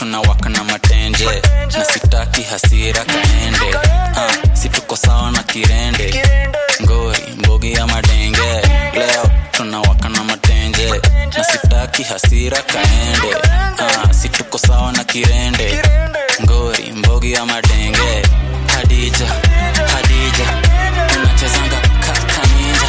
tunawaka na matenje na sitaki hasira kaende uh, si tuko sawa na kirende ngori mbogi ya madenge leo tunawaka na matenje na sitaki hasira kaende uh, si tuko sawa na kirende ngori mbogi ya madenge hadija hadija unachezanga kakaninja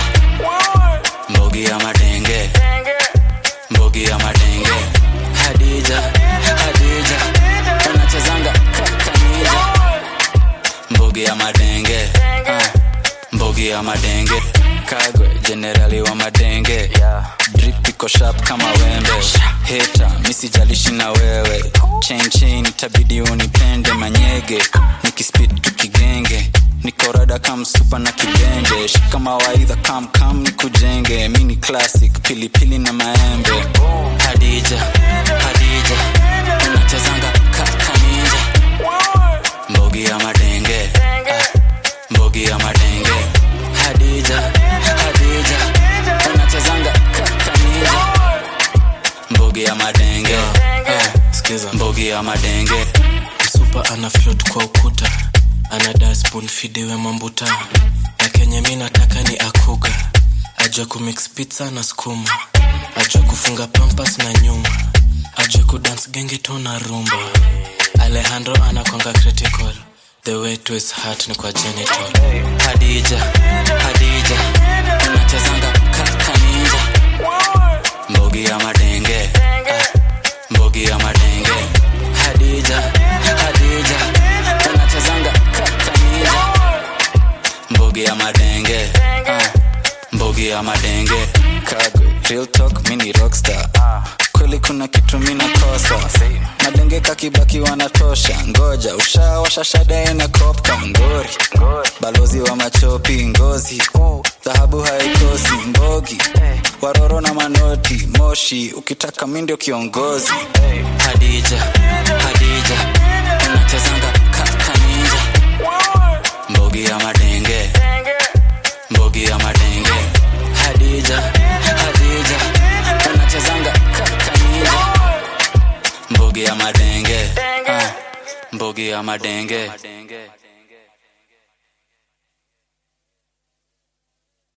mbogi ya madenge mbogi ya madenge hadija hadija unachezanga kakaninja mbogi ya madenge uh, mbogi ya madenge kagwe jenerali wa madenge drip iko sharp kama wembe heta misijalishi na wewe chain chain itabidi unipende manyege nikispid tukigenge nikorada kamsupa na kibende shika mawaidha kam kam nikujenge mini classic pilipili na maembe hadija hadija unachezanga kakaninja mbogi ya madenge ah, mbogi ya madenge hadija hadija unachezanga kakaninja mbogi ya madenge ah, skiza mbogi ya madenge msupa ana float kwa ukuta ana daspoon fidiwe mambuta na kenye mi nataka ni akuga ajua kumix pizza na skuma ajua kufunga pampas na nyuma ajua kudance genge to na rumba alejandro anakwanga critical the way to his heart ni kwa genital hadija hadija unachezanga kakaninja mbogi ya madenge ah, mbogi ya madenge hadija hadija unachezanga kakaninja mbogi ya madenge ah, mbogi ya madenge kagwe real talk mini rockstar kweli kuna kitu mina kosa madenge kakibaki wanatosha ngoja ushawasha shada ina kopka ngori balozi wa machopi ngozi dhahabu haikosi mbogi waroro na manoti moshi ukitaka mi ndio kiongozi hadija hadija unachezanga kakaninja mbogi ya madenge mbogi ya madenge hadija hadija unachezanga kakaninja mbogi ya madenge ah, mbogi ya madenge